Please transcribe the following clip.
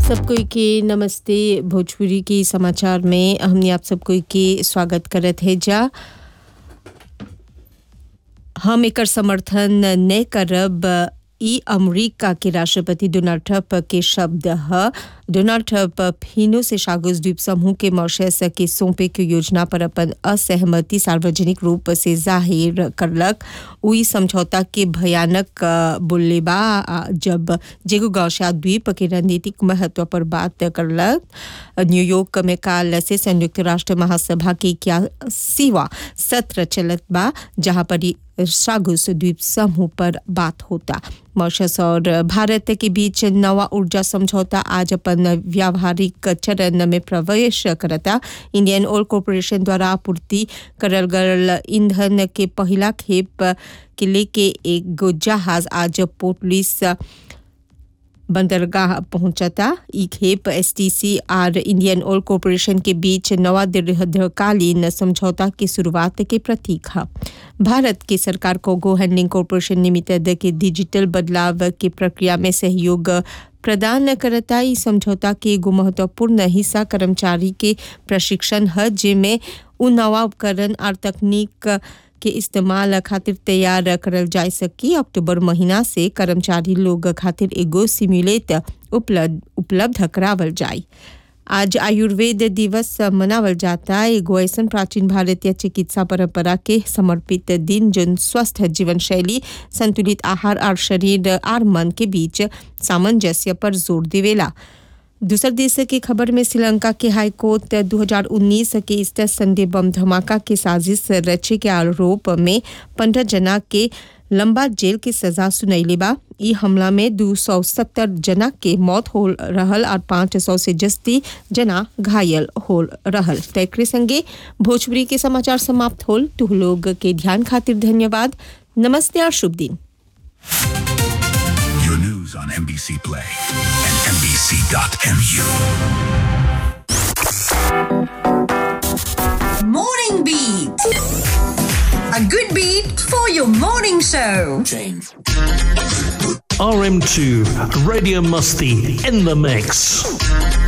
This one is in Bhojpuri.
सबको के नमस्ते भोजपुरी के समाचार में हमने आप सबको के स्वागत करत है जा हम एकर समर्थन न करब ई अमेरिका के राष्ट्रपति डोनाल्ड ट्रंप के शब्द ह डोनाल्ड ट्रंप फिनो से शागुस द्वीप समूह के मॉरिशस के सौंपे के योजना पर अपन असहमति सार्वजनिक रूप से जाहिर करलक उई समझौता के भयानक बोलले बा जब जेगो गौशा द्वीप के रणनीतिक महत्व पर बात करलक न्यूयॉर्क में काल से संयुक्त राष्ट्र महासभा के इक्यासीवा सत्र चलत बा जहां पर सागुस द्वीप समूह पर बात होता मॉरिशस और भारत के बीच नवा ऊर्जा समझौता आज अपन व्यावहारिक चरण में प्रवेश करता इंडियन ऑयल कॉरपोरेशन द्वारा आपूर्ति करल गल ईंधन के पहला खेप के लेके एक गो जहाज आज पोर्ट लुइस बंदरगाह पहुंचता ई खेप एसटीसी और इंडियन ऑयल कॉरपोरेशन के बीच नवा दीर्घकालीन समझौता की शुरुआत के प्रतीक है भारत की सरकार को गो हैंडलिंग कॉरपोरेशन लिमिटेड के डिजिटल बदलाव की प्रक्रिया में सहयोग प्रदान करता ई समझौता के एगो महत्वपूर्ण हिस्सा कर्मचारी के प्रशिक्षण है जिसमें उ नवा उपकरण और तकनीक के इस्तेमाल खातिर तैयार करल जा सकी अक्टूबर महीना से कर्मचारी लोग खातिर एगो सिम्युलेट उपलब्ध उपलब्ध करावल जाए आज आयुर्वेद दिवस मनावल जाता एगो ऐसा प्राचीन भारतीय चिकित्सा परंपरा के समर्पित दिन जो स्वस्थ जीवन शैली संतुलित आहार और शरीर और मन के बीच सामंजस्य पर जोर देवेला दूसर देश की खबर में श्रीलंका के हाईकोर्ट 2019 के ईस्टर संडे बम धमाका के साजिश रचे के आरोप में पंद्रह जना के लंबा जेल की सजा सुनैले बा ई हमला में दो सौ सत्तर जना के मौत हो रहल और पाँच सौ से जस्ती जना घायल हो रहल तैकरे संगे भोजपुरी के समाचार समाप्त होल तुह लोग के ध्यान खातिर धन्यवाद नमस्ते और शुभ दिन Your news on NBC Play and NBC.mu. Morning Beat. A good beat for your morning show. RM2 Radio Musty in the mix.